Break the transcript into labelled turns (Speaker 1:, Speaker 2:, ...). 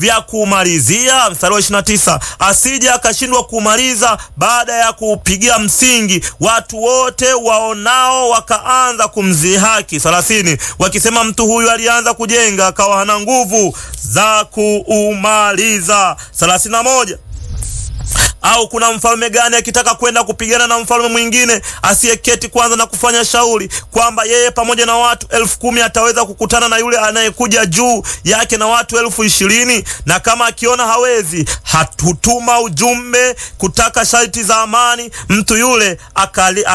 Speaker 1: vya kumalizia. Mstari wa 29, asije akashindwa kumaliza baada ya kupigia msingi, watu wote waonao wakaanza kumzihaki. 30, wakisema mtu huyu alianza kujenga akawa hana nguvu za kuumaliza. 31 au kuna mfalme gani akitaka kwenda kupigana na mfalme mwingine asiyeketi kwanza na kufanya shauri kwamba yeye pamoja na watu elfu kumi ataweza kukutana na yule anayekuja juu yake na watu elfu ishirini na kama akiona hawezi, hatutuma ujumbe kutaka sharti za amani, mtu yule akali